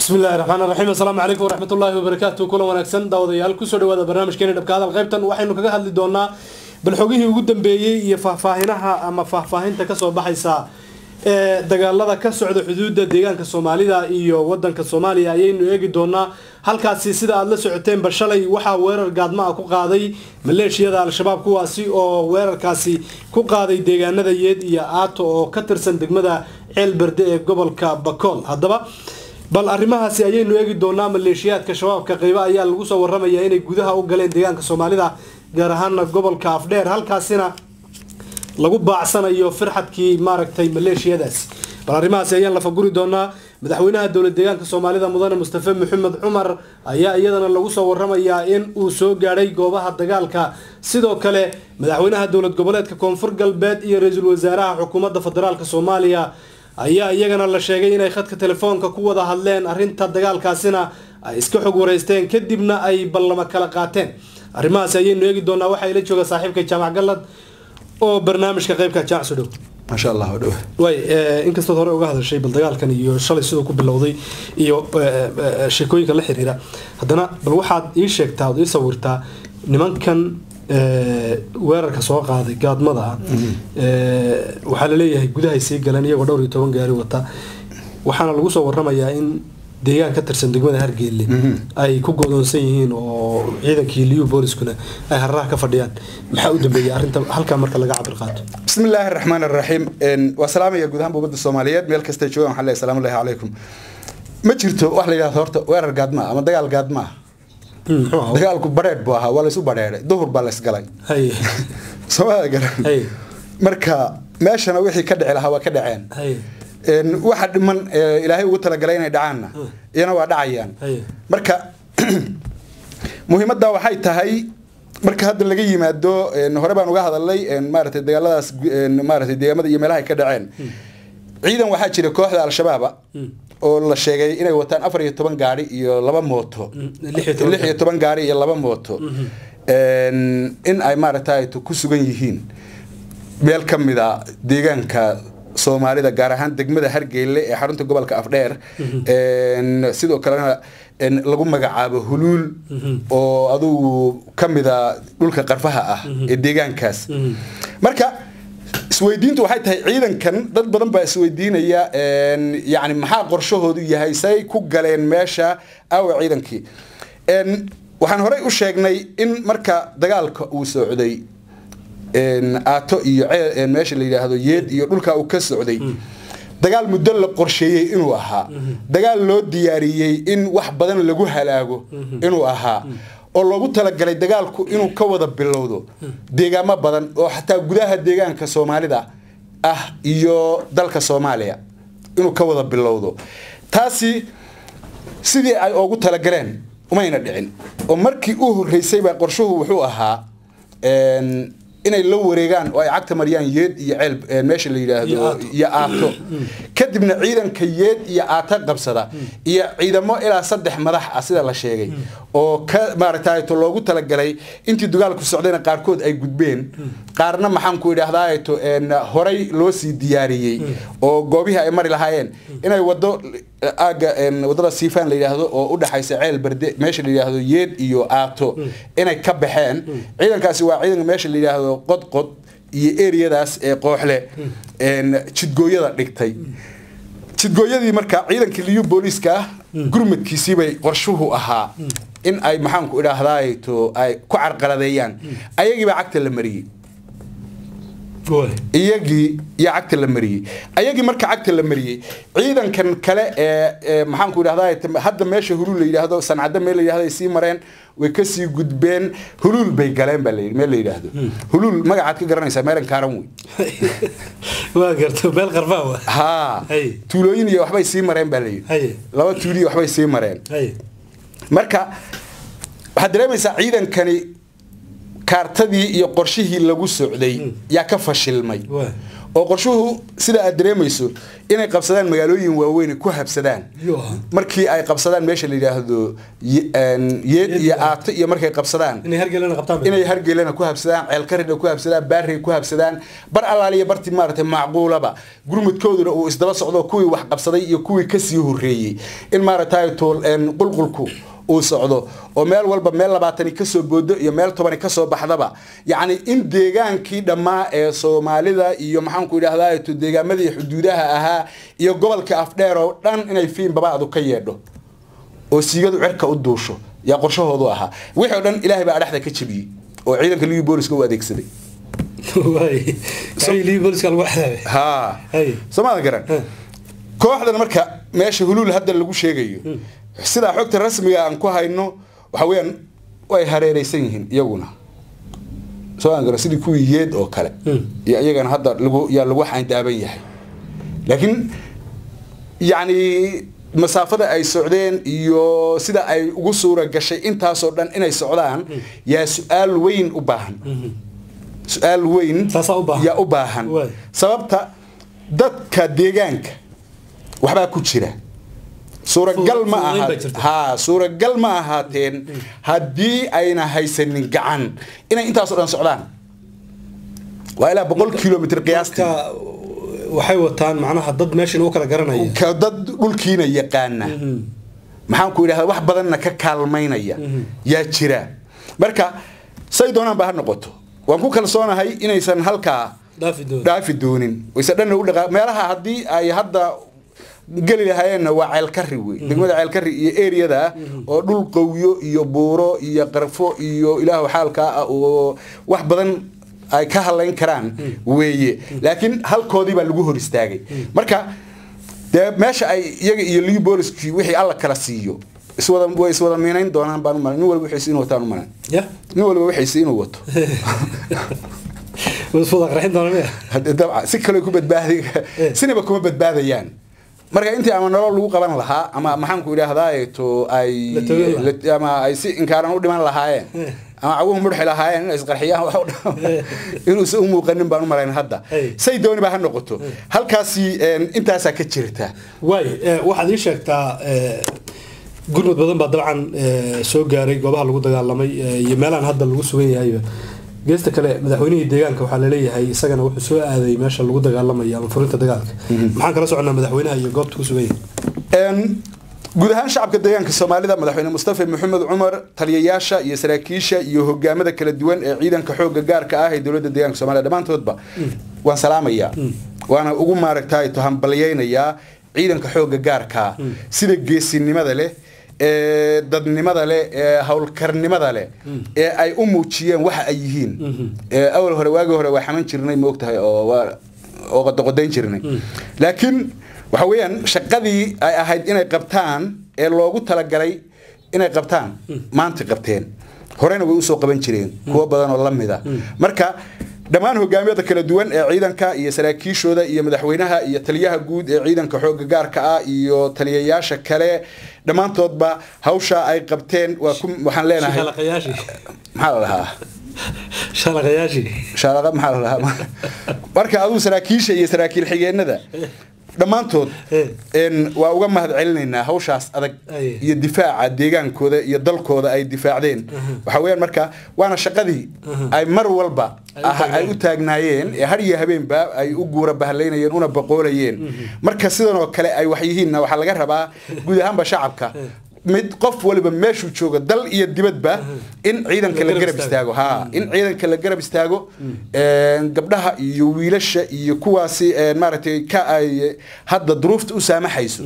bismi illahi raxmaan raxiim assalaamu calaykum waraxmat ullaahi wabarakaatu kulan wanaagsan daawadayaal kusoo dhawaada barnaamijkeena dhabka hadal qaybtan waxaynu kaga hadli doonaa bal xogihii ugu dambeeyey iyo faahfaahinaha ama faahfaahinta kasoo baxaysa ee dagaalada ka socda xuduudda deegaanka soomaalida iyo wadanka soomaaliya ayaynu eegi doonaa halkaasi sida aada la socoteenba shalay waxaa weerar gaadma ah ku qaaday maleeshiyada al-shabaab kuwaasi oo weerarkaasi ku qaaday deegaanada yeed iyo aato oo ka tirsan degmada ceel berde ee gobolka bakool haddaba bal arrimahaasi ayaynu eegi doonaa maleeshiyaadka shabaabka qeybo ayaa lagu soo waramaya inay gudaha u galeen deegaanka soomaalida gaar ahaana gobolka afdheer halkaasina lagu baacsanayo firxadkii maaragtay maleeshiyadaasi bal arrimahaasi ayaan lafaguri doonaa madaxweynaha dowlad deegaanka soomaalida mudane mustafe maxamed cumar ayaa iyadana lagu soo waramayaa in uu soo gaadhay goobaha dagaalka sidoo kale madaxweynaha dowlad goboleedka koonfur galbeed iyo ra-iisul wasaaraha xukuumadda federaalk soomaaliya ayaa iyagana la sheegay inay khadka telefoonka ku wada hadleen arrinta dagaalkaasina ay iska xog wareysteen kadibna ay ballamo kala qaateen arrimahaasi ayaynu eegi doonaa waxaa ila jooga saaxiibka jaamac gallad oo barnaamijka qeybka jaamac soo dhow maasha allah dhow way inkastood hore uga hadashay bal dagaalkan iyo shalay siduu ku bilowday iyo sheekooyinka la xiriira haddana bal waxaad ii sheegtaa ood ii sawirtaa nimankan weerarka soo qaaday gaadmada ah waxaa laleeyahay gudahay sii galeen iyagoo dhowr iyo toban gaari wata waxaana lagu soo waramayaa in deegaan ka tirsan degmada hargeelle ay ku godoonsan yihiin oo ciidankii liyu booliskuna ay hararaha ka fadhiyaan maxaa u dambeeyay arrinta halkaa marka laga cabir qaato bismi illaahi araxmaan araxiim waa salaamaya guud ahaan ummadda soomaaliyeed meel kasta joogan waxaan leeyahay salaamu llahi calaykum ma jirto wax la yidhahdo horta weerar gaadma ama dagaal gaadma ah dagaalku badheedh buu ahaa waa laysu badheedhay duhur baa laysgalay soomada garan marka meeshana wixii ka dhici lahaa waa ka dhaceen waxa dhiman ilaahay ugu talagalay inay dhacaanna iyana waa dhacayaan marka muhiimadda waxay tahay marka hadda laga yimaado hore baan uga hadalnay maaratay dagaaladaas maaratay deegaamada iyo meelaha ay ka dhaceen ciidan waxaa jira kooxda al-shabaaba oo la sheegay inay wataan afar iyo toban gaari iyo laba mooto lix iyo toban gaari iyo laba mooto in ay maaragtay ku sugan yihiin meel ka mid a deegaanka soomaalida gaar ahaan degmada hargeyle ee xarunta gobolka afdheer sidoo kalena lagu magacaabo huluul oo adugu ka mida dhulka qarfaha ah ee deegaankaas marka isweydiintu waxay tahay ciidankan dad badan baa isweydiinaya yani maxaa qorshahoodu yahay say ku galeen meesha aawa ciidankii waxaan horey u sheegnay in marka dagaalka uu socday aato iyo meesha la yidhaahdo yeed iyo dhulka uu ka socday dagaal muddo la qorsheeyey inuu ahaa dagaal loo diyaariyey in wax badan lagu halaago inuu ahaa oo loogu talagalay dagaalku inuu ka wada bilowdo deegaamo badan oo xataa gudaha deegaanka soomaalida ah iyo dalka soomaaliya inuu ka wada bilowdo taasi sidii ay oogu talagaleen umayna dhicin oo markii u horreysay baa qorshuhu wuxuu ahaa inay la wareegaan oo ay cagta mariyaan yeed iyo ceel meesha la yidhaahdo iyo aato kadibna ciidanka yeed iyo aato qabsada iyo ciidamo ilaa saddex madax ah sida la sheegay oo ka maaragtayto loogu talagalay intii dagaalku socdayna qaarkood ay gudbeen qaarna maxaanku idhahdaato horay loo sii diyaariyey oo goobihii ay mari lahaayeen inay wado aaga wadada siifaan la yidhaahdo oo u dhexaysa ceel berde meesha la yidhaahdo yeed iyo aato inay ka baxeen ciidankaasi waa ciidanka meesha la yidhaahdo qodqod iyo eriyadaas ee qooxle jidgooyada dhigtay jidgooyadii marka ciidankii liyu booliiska ah gurmadkiisiibay qorshuhu ahaa in ay maxaanku idhaahdaato ay ku carqaladeeyaan ayagiibaa cagta la mariyey iyagii iyo cagta la mariyey ayagii marka cagta la mariyey ciidankan kale ee maxaanku idhahda hadda meesha huluul la yidhaahdo sancadda meel la yidhahdo ay sii mareen way kasii gudbeen huluul bay galeen baa layidhi meel la yidhaahdo huluul magacaad ka garanaysaa meelan kaaran wey waa garto meel qarfaa wa haa tuulooyin iyo waxbay sii mareen baa layidhi laba tuuliyo waxbay sii mareen marka waxaad dareemaysaa ciidankani kaartadii iyo qorshihii lagu socday yaa ka fashilmay oo qorshuhu sida aad dareemayso inay qabsadaan magaalooyin waaweyn ku habsadaan Yo. markii ay qabsadaan meesha la yidhaahdo ye- een, yeed iyo aato iyo markay qabsadaan inay hargelana qabtaan inay hargeelana ku habsadaan ceelkarina ku habsadaan baarey ku habsadaan bar allaaliya barti maaragtay macquulaba gurmudkooduna uu isdaba socdo kuwii wax qabsaday iyo kuwii kasii horeeyey in maaragtay tool een, qulqulku uu socdo oo meel walba meel labaatani kasoo boodo iyo meel tobani kasoo baxdaba yacni in deegaankii dhammaa ee soomaalida iyo maxaanku idhahdaa to deegaamadii xuduudaha ahaa iyo gobolka afdheer oo dhan inay fiin babaadu ka yeedho oo siigadu cirka u duusho yaa qorshahoodu ahaa wixii oo dhan ilaahay baa adhaxda ka jebiyey oo ciidanka livi booliska u adeegsaday waay Ay, lii booliska lagu xadaabay haa Hey. somaada garan Hey. kooxdan marka meesha huluul hadda lagu sheegayo sidaa xogta rasmiga aan ku hayno waxa weeyaan way hareereysan yihiin iyaguna soo aan garan sidii kuwii yeed oo kale Hmm. iyo iyagana hadda lagu yaa lagu xayndaaban yahay laakiin yacni masaafada ay socdeen iyo sida ay ugu suura gashay intaasoo dhan inay socdaan yaa su-aal weyn u baahan su-aal weyn Taasaa u baahan. yaa u baahan Waay. sababta dadka deegaanka waxbaa ku jira suuragal ma Fududayn aha baa jirta. haa suuragal ma ahaateen haddii ayna haysanin gacan inay intaasoo dhan socdaan waa ilaa boqol kilomitr qiyaastii marka waxay wataan macnaha dad meeshan u kala garanaya ka dad dhulkiina yaqaana maxaan ku idhahdaa wax badanna ka kaalmaynaya yaa jira marka say doonaan ba ha noqoto waan ku kalsoonahay inaysan halkaa dhaafi doon dhaafi doonin wayse dhanna u dhaqa meelaha haddii ay hadda geli lahaayeenna waa ceelkari wey degmada ceelkari iyo eriyada oo dhul qowyo iyo buuro iyo qarfo iyo ilaahu xaalkaa ah oo wax badan ay ka hadlayn karaan weeye laakiin halkoodii baa lagu hor istaagay marka dee meesha ay iyaga iyo lii booliskii wixii alla kala siiyo iswada way iswada miinayn doonaan baan u malayn nin walba wixiisi inuu wataan u malayn ya nin walba wixiisi inuu wato wasfuda qarxin doona miya Hadda dabcan si kale ku badbaadi sinaba kuma badbaadayaan marka intii ama nolol lagu qaban lahaa ama maxaan ku idhaahdaa to ay La toogan lahaa. la- ama ay si inkaaran u dhiman lahaayeen ama caguhu mudxi lahaayeen inay isqarxiyaan wax u dhan- inuusan u muuqanin baan u malayn hadda Hey. say dooni ba ha noqoto halkaasi een, intaasaa ka jirta waay eh, waxaad ii sheegtaa eh, gurmud badan baa dabcan eh, soo gaaray goobaha lagu dagaalamay eh, iyo meelahan hadda lagu sugan yahay geesta kale madaxweynihii deegaanka waxaa laleeyahay isagana wuxuu soo aaday meesha lagu dagaalamayo ama furinta dagaalka maxaan kala soconaa madaxweynaha iyo goobta ku sugan yahay Een, guud ahaan shacabka deegaanka soomaalida madaxweyne mustafa maxamed cumar taliyayaasha iyo saraakiisha iyo hogaamada kala duwan ee ciidanka xooga gaarka ah ee dowladda deegaanka soomaalida dhammaantoodba waan salaamayaa waana ugu maaragtay tohambalyaynayaa ciidanka xooga gaarka sida geesinimada leh ee dadnimada leh ee howlkarnimada leh ee ay u muujiyeen waxa ay yihiin ee awal hore waagi hore waa xaman jirnay moogtahay oo waa oo qodoqodayn jirnay laakiin waxa weeyaan shaqadii ay ahayd inay qabtaan ee loogu talagalay inay qabtaan maanta qabteen horena way usoo qaban jireen kuwo badan oo la mida marka dhammaan hogaamiyada kala duwan ee ciidanka iyo saraakiishooda iyo madaxweynaha iyo taliyaha guud ee ciidanka xooga gaarka ah iyo taliyayaasha kale dhammaantoodba hawsha ay qabteen waa ku waxaan leenahay shalaqayaashii maxaa la dhahaa shalaqayaashii shaalaqa maxaa la dhahaa marka aduu saraakiisha iyo saraakiil xigeenada dhammaantood Eh. een, waa uga mahad celinaynaa hawshaas adag Aye. iyo difaaca deegaankooda iyo dalkooda ay difaacdeen waxa weeyaan marka waana shaqadii ay mar walba Ay u ah- ay taagnaayeen. u taagnaayeen ee har iyo habeenba ay u guura bahlaynayeen una baqoolayeen marka sidan oo kale ay wax yihiinna waxaa laga rabaa guud ahaanba shacabka mid qof waliba meeshuu jooga dal iyo dibadba in ciidanka La la garab garab istaago. istaago ha in ciidanka la garab istaago een, gabdhaha iyo wiilasha iyo kuwaasi een, maaragtay ka ay hadda duruufta u saamaxayso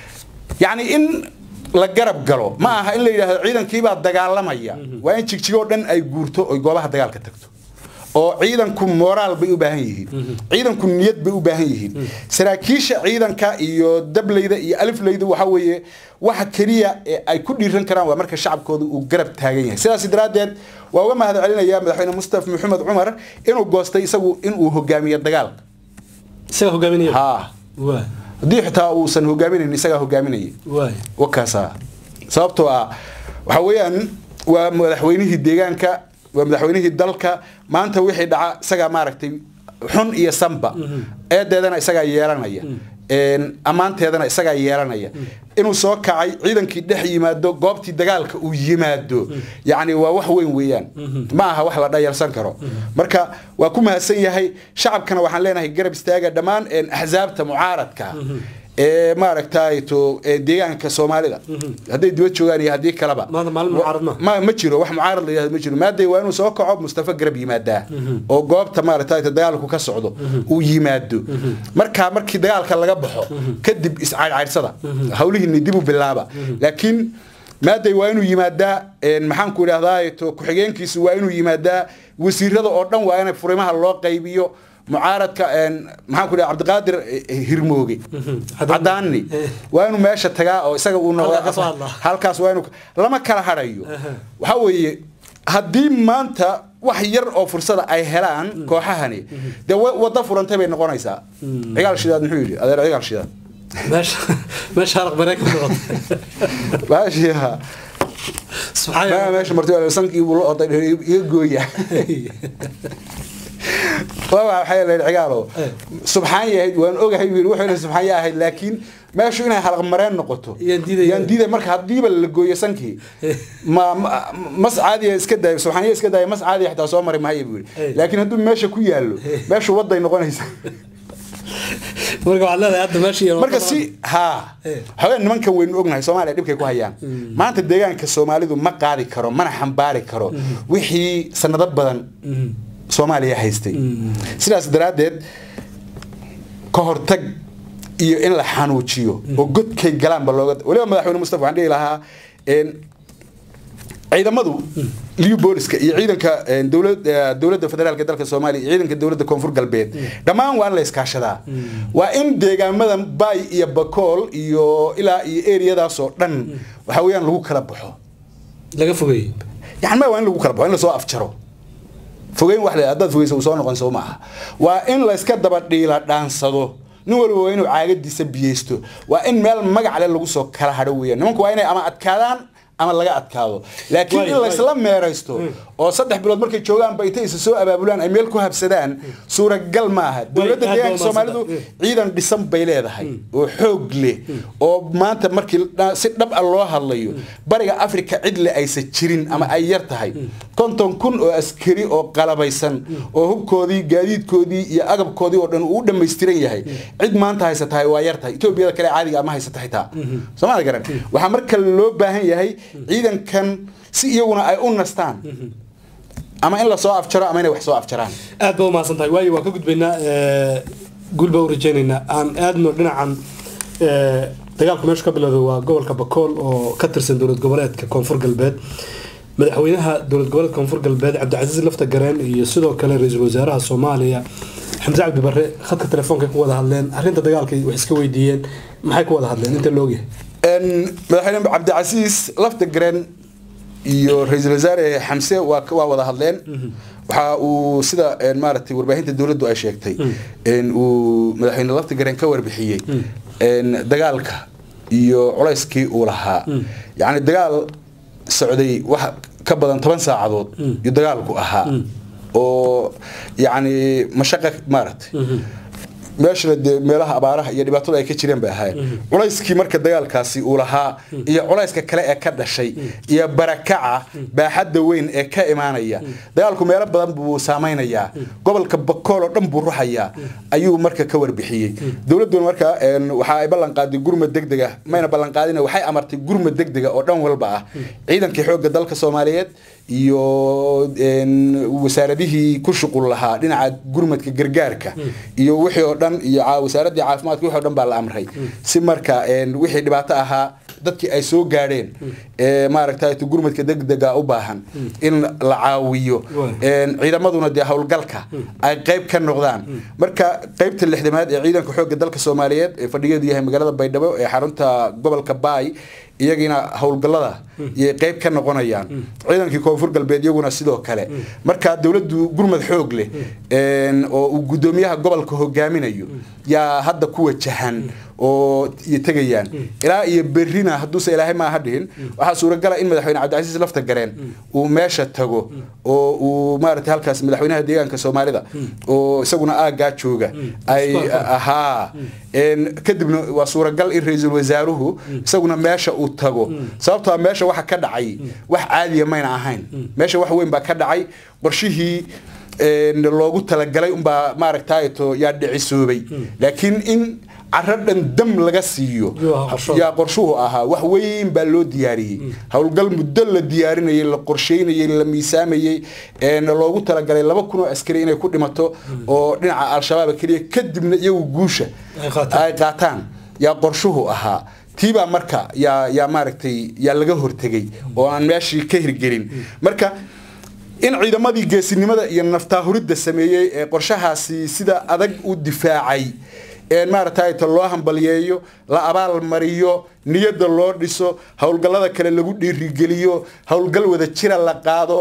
yacni in la garab galo ma aha in la yidhaahdo ciidankiibaa dagaalamaya waa in jigjigoo dhan ay guurto oy goobaha dagaalka tagto oo ciidanku moraal bay u baahan yihiin ciidanku niyad bay u baahan yihiin saraakiisha ciidanka iyo dableyda iyo alifleyda waxa weeye waxa keliya ee ay ku dhiiran karaan waa marka shacabkooda uu garab taagan yahay sidaas daraaddeed waa uga mahad celinaya madaxweyne mustafa maxamed cumar inuu goostay isagu inuu hogaamiyo dagaalka isaga hogaaminaya ha waay haddii xitaa uusan hogaaminayn isagaa hogaaminaya waay wakaasa sababtoo ah waxa weeyaan waa madaxweynihii deegaanka waa madaxweynihii dalka maanta wixii dhaca isagaa maaragtay xun iyo sanba eedeedana isagaa yeelanaya een, ammaanteedana isagaa yeelanaya inuu soo kacay ciidankii dhex yimaado goobtii dagaalka uu yimaado yacni waa wax weyn weeyaan ma aha wax la dhayalsan karo marka waa ku mahadsan yahay shacabkana waxaan leenahay garab istaaga dhammaan een, axsaabta mucaaradka ee maaragtay to ee deegaanka soomaalida hadday dibad joogaan iyo haddii kaleba Maanta maalin mucaarad ma? ma ma jiro wax mucaarad la yidhahdo ma jiro maaday waa inuu soo kaco mustafa garab yimaadaa oo goobta maaragtay dagaalku ka socdo uu yimaado markaa markii dagaalka laga baxo kadib iscaydhcaydsada hawlihiini dib u bilaaba laakiin maaday waa inuu yimaadaa een, maxaan ku idhahdaa to ku-xigeenkiisu waa inuu yimaadaa wasiirada oo dhan waa in furimaha loo qaybiyo mucaaradka een, maxaan ku idhaha cabdiqaadir eh, hirmooge cadaani waa inuu meesha tagaa oo isaga uu Halkaa ka soo noqdo hadlaa. halkaas waa inuu lama kala hadhayo waxa weeye haddii maanta wax yar oo fursada ay helaan kooxahani dee wa- waddo furantay bay noqonaysaa cigaal shidaad muxuu yidhi adeer cigaal shidaad meesha meesha halaq mareykan noqotay baashiha subxaan maa meesha marti sankii buu la oday iga gooya waa waxay leeyahay cigaalo Eh. subxaan yahayd waan ogahay wiil wuxuu leeyahay subxaan yahayd laakiin meeshu inay halaq mareen noqoto Yaan diidaya. yaan diidaya marka haddiiba la gooyo sankii ma ma- mas caadiya iska daayo subxaaniya iska daayo mas caadiya xitaa soo mari maayo buu Eh. yidhi laakiin hadduu meesha ku yaallo meeshu waday noqonaysa marka waxaad leedahay hadda meesha iyo marka si ha Eh. haween nimankan waynu ognahay soomaaliya dhibkay ku hayaan maanta deegaanka soomaalidu ma qaadi karo mana xambaari karo wixii sanado badan soomaaliya haystay sidaas daraaddeed ka hortag iyo in la xanuujiyo oo godkay galaanba looga waliba madaxweyne mustafa waxaan dhihi lahaa een, ciidamadu liyu booliska iyo ciidanka een, dowlad- eh, dowladda federaalka dalka soomaaliya iyo ciidanka dowladda koonfur galbeed dhammaan waa in la iskaashadaa waa in deegaamada bay iyo bakool iyo ilaa iyo eriyadaasoo dhan waxa weeyaan lagu kala baxo laga fogeeyey yani ma waa in lagu kala baxo in lasoo afjaro fogeyn wax le haddaad fogeysa uu soo noqon soo maaha waa in layska daba dhiila dhaansado nin walba waa inuu caagadiisa biyeysto waa in meel magac le lagu soo kala hadho weeyaan nimanku waa inay ama adkaadaan ama laga adkaado laakiin Waay, in laysla meeraysto oo saddex bilood markay joogaanba intay isa soo abaabulaan ay meel ku habsadaan suuragal maaha dowladda aad deegaanka baa soomaalidu umahadsan. ciidan dhisan bay leedahay oo xoog leh oo maanta markii dha- si dhab a loo hadlayo bariga afrika cidle aysan jirin ama ay yar tahay konton kun oo askari oo qalabaysan oo hubkoodii gaadiidkoodii iyo agabkoodii oo dhan uu u dhammaystiran yahay cid maanta haysatahay waa yar tahay etoobiyada kale caadiga ama haysata xitaa soomaalia garan waxaa marka loo baahan yahay ciidankan si iyaguna ay u nastaan ama in lasoo afjaro ama inay wax soo afjaraan aad baa umahadsan tahay waayo waan ka gudbaynaa eh, guul baa u rajaynaynaa aan aadno dhinacan eh, dagaalku meeshu ka bilowday waa gobolka bakool oo ka tirsan dowlad goboleedka koonfur galbeed madaxweynaha dowlad goboleedka koonfur galbeed cabdicasiis lafta gareen iyo sidoo kale ra-iisul wasaaraha soomaaliya xamse cabdi barre khadka telefoonka ku wada hadleen arrinta dagaalkay wax iska weydiiyeen maxay ku wada hadleen inta loogyahay Een, madaxweyne cabdicasiis lafta garen iyo ra-iisul wasaare xamse waa waa wada hadleen waxa uu sida een, maaragtay warbaahinta dowladdu ay sheegtay een, uu madaxweyne lafta garen ka warbixiyey een, dagaalka iyo culayskii uu lahaa yacni dagaal socday wax ka badan toban saacadood iyo dagaalku ahaa oo yacni mashaqa maaragtay meeshana dee meelaha abaaraha iyo dhibaatada ay ka jireen bay ahaayeen culayskii marka dagaalkaasi uu lahaa iyo culayska kale ee ka dhashay iyo barakaca baaxadda weyn ee ka imaanaya dagaalku meelo badan buu saameynayaa gobolka bakool oo dhan buu ruxayaa ayuu marka ka warbixiyey dowladduna marka een, waxa ay ballan qaaday gurmad degdeg ah mayna ballan qaadina waxay amartay gurmad degdega oo dhan walba ah ciidankii xoogga dalka soomaaliyeed iyo een, wasaaradihii ku shuqul lahaa dhinaca gurmadka gargaarka iyo wixii oo dhan iyo ca- wasaaraddii caafimaadka wixii oo dhan baa la amray si marka een, wixii dhibaato ahaa dadkii ay soo gaadheen ee maaragtay gurmadka degdega u baahan in la caawiyo Waay. een, ciidamaduna dee howlgalka ay qayb ka noqdaan marka qaybta lixdamaad ee ciidanka xoogga dalka soomaaliyeed ee fadhigeedu yahay magaalada baydhabo ee xarunta gobolka baay iyagiina howlgallada iyay qayb ka noqonayaan ciidankii koonfur galbeed iyaguna sidoo kale marka dowladdu gurmad xoog leh een, oo uu guddoomiyaha gobolka hogaaminayo yaa hadda ku wajahan oo iyo tegayaan ilaa iyo berrina hadduuse ilaahay maaha dhihin waxaa suuragala in madaxweyne cabdicasiis lafta gareen uu meesha tago oo uu maaragtay halkaas madaxweynaha deegaanka soomaalida oo isaguna aaggaa jooga ay ahaa kadibna waa suuragal in ra-iisul wasaaruhu isaguna meesha uu tago sababtoo meesha waxa ka dhacay wax caadiya mayna ahayn meesha wax weyn baa ka dhacay qorshihii loogu talagalay unbaa maaragtayto yaa dhicisoobay laakiin in caro dhan dam laga siiyo yaa qorshuhu ahaa wax weyn baa loo diyaariyey howlgal muddo la diyaarinayay la qorsheynayay la miisaamayey loogu talagalay laba kun oo askari inay ku dhimato oo dhinaca al-shabaab keliya kadibna iyagu guusha ay qaataan yaa qorshuhu ahaa tiibaa marka yaa yaa maaragtay yaa laga hortegay oo aan meeshii ka hirgelin marka in ciidamadii geesinimada iyo naftaahuridda sameeyey ee qorshahaasi sida adag u difaacay maaragtay ta loo hambaliyeeyo la abaal mariyo niyadda loo dhiso howlgallada kale lagu dhiirigeliyo howlgal wada jira la qaado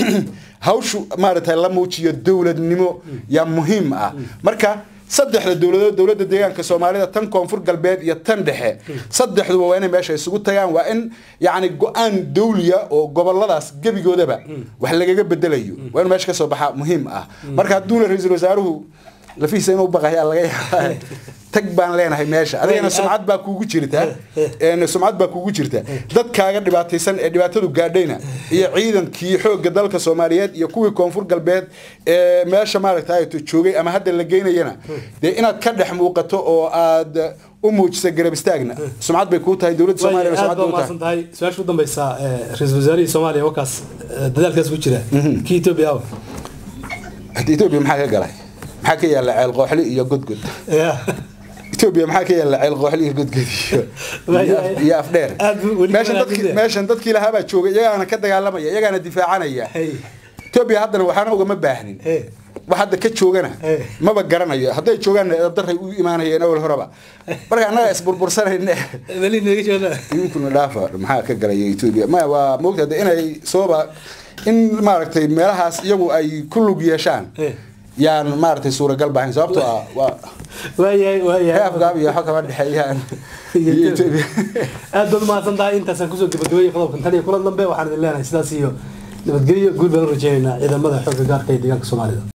hawshu maaragtay la muujiyo dowladnimo yaa muhiim ah marka saddexda dowladood dowladda deegaanka soomaalida tan koonfur galbeed iyo tan dhexe saddexduba waa inay meesha isugu tagaan waa in yacni go-aan dawliya oo goboladaas gebigoodaba wax lagaga bedelayo waa in meesha ka soo baxaa muhiim ah marka hadduuna ra-iisul wasaaruhu lafihiisa inuu baqayaa laga yaaba tag baan leenahay meesha adigana sumcad baa kuugu jirta sumcad baa kuugu jirta dadkaaga dhibaataysan ee dhibaatadu gaadhayna iyo ciidankii xoogga dalka soomaaliyeed iyo kuwii koonfur galbeed ee meesha maaragtay joogay ama hadda la geynayana dee inaad ka dhex muuqato oo aad u muujisa garab istaagna sumcad bay kuu tahay dowladda soomaaliya aad baa umahadsan tahay su-aasha u dambeysa ra-iisul wasaarihii soomaaliya wakaas dadaalkaas ku jira kii etoobiya awa etoobiya maxaa ka galay maxaa ka yaala ceel qooxli iyo godgod etoobiya maxaa ka yaala ceel qooxli iyo godgod iyo afdheer meeshan dadkii lahaabaa jooga iyagaana ka dagaalamaya iyagaana difaacanaya etoobiya haddana waxaana ugama baahnin wax hadda ka joogana maba garanayo hadday joogaanna eedadaray u imaanayeen awal horeba marka annaga isburbursanayne idinkuna dhaafa maxaa ka galaya etoobiya ma waa moogta de inay sooba in maaragtay meelahaas iyagu ay ku lug yeeshaan yaan maaragtay suuragal bahayn sababtoo ah waa waayahay waayahay afgaab iyo waxa kama dhexeeyaan aad baad umahadsan tahay intaasaan kusoo gabagabeeyey qodobkan tan iyo kulan dambe waxaan idin leenahay sidaas iyo nabadgelyo guul baan u rajeynaynaa ciidamada xoogga gaarka ee deegaanka soomaalida